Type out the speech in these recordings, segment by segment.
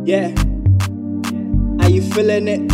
Yeah. Are you feeling it?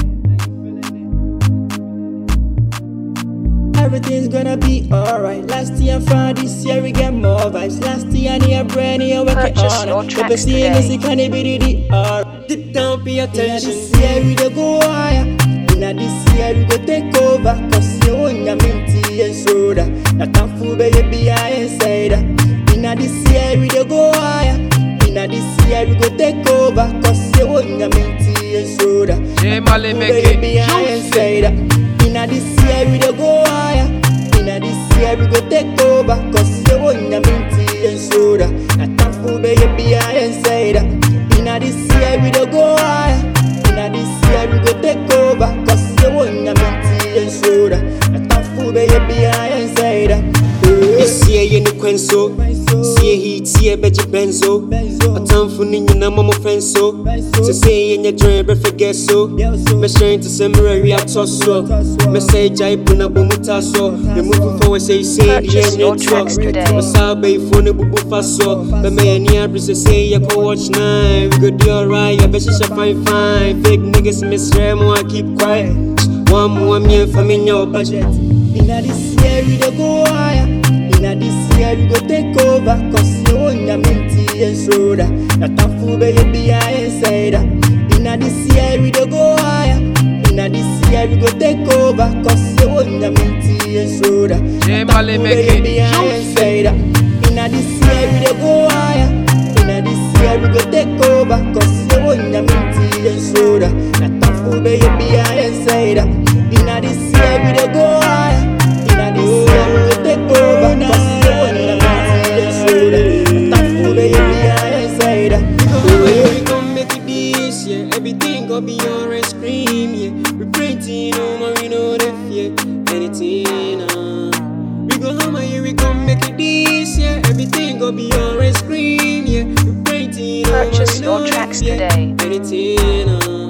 Everything's gonna be alright. Last year and found this year we get more vibes. Last year and year brand new we get Purchase on your it. tracks If seeing today. this, it can be the alright. Deep down, pay attention. This year we dey go higher. Inna this year we go take over. Cause you own your minty and soda. That can fool baby I inside. Inna this year we dey go higher. Inna this year we go take over. Cause you own your minty and soda. J Mali make it Baby, I ain't juicy. say that. Inna this year we dey go higher. Inna this year we go take over. Cause you own your minty and soda. That can fool baby I ain't say that. Inna this year we dey go higher. Inna this year we go take over. Cause you own your minty and soda. That can fool baby I ain't say that. This year yɛ ne kwan so sie hiitie bɛgye bɛnso ɔtamfo no nyina ma mo fɛn so sɛ sɛ yɛnyɛ dwen bɛfɛgɛ so mɛhyɛn te sɛ mmerɛ wi atɔ so mɛsɛ gyae po na bɔ mu ta so memu fofa wɔ sɛ isei de Purchase your yɛnyɛ tracks toɔ today. ɔsaa bɛyifoɔ no bubu fa so bɛma yɛni abere sɛ sɛ yɛkɔ watch nine we go do alright yɛbɛhyehyɛ fine fine fake niggas mesrɛ mo I keep quiet one more miɛmfa menyɛ wo budget Inna this year we dey go higher. Inna this year we go take over. Cause you own your minty and soda. That a fool baby I inside. Inna this year we dey go higher. Inna this year we go take over. Cause you own your minty and soda. J That a Mali fool make it baby I juicy. inside. Inna this year we dey go higher. Inna this year we go take over. Cause you own your minty and soda. That a fool baby I inside. Inna this year we dey go higher. Inna this year we go take over. Cause you own your minty and soda. That a fool baby I inside. Yeah, we gon' make it this year. Everything gon' be alright, scream, yeah. We printing no more, we know the fear. Anything, uh. We gon' hammer, yeah, we gon' make it this year. Everything gon' be alright, scream, yeah. We printing no more, Purchase we know your the tracks fear. today. Anything,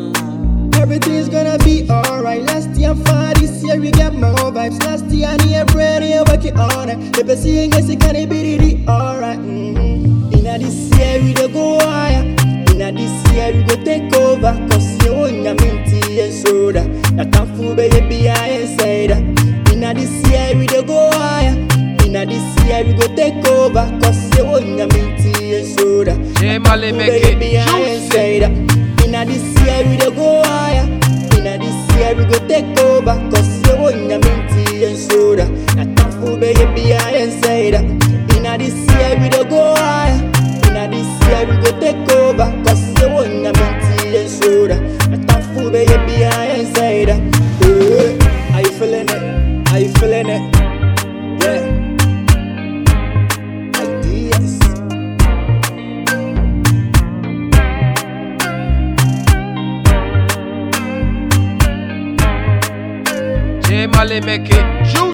uh. Everything's gonna be alright. Last year, far this year, we get more vibes. Last year, and year, bread, and working on it. If you see it, it can be really alright. Mm-hmm. Inna this year, we dey go higher. Inna this year, we go take over. Cause you own your minty and soda. That can fool baby, I inside. Inna this year, we dey go higher. Inna this year, we go take over. Cause you own your minty and soda. J Mali make it Baby, I ain't juicy. say that. Inna this year we dey go higher. Inna this year we go take over. Cause you own your minty and soda. That a fool baby, I ain't say that. Inna this year we dey go higher. Inna this year we go take over. Cause you own your minty and soda. That a fool baby, I ain't say that. Eh, Are you feeling it? Are you feeling it? Yeah. Ideas. J Mali make it juicy.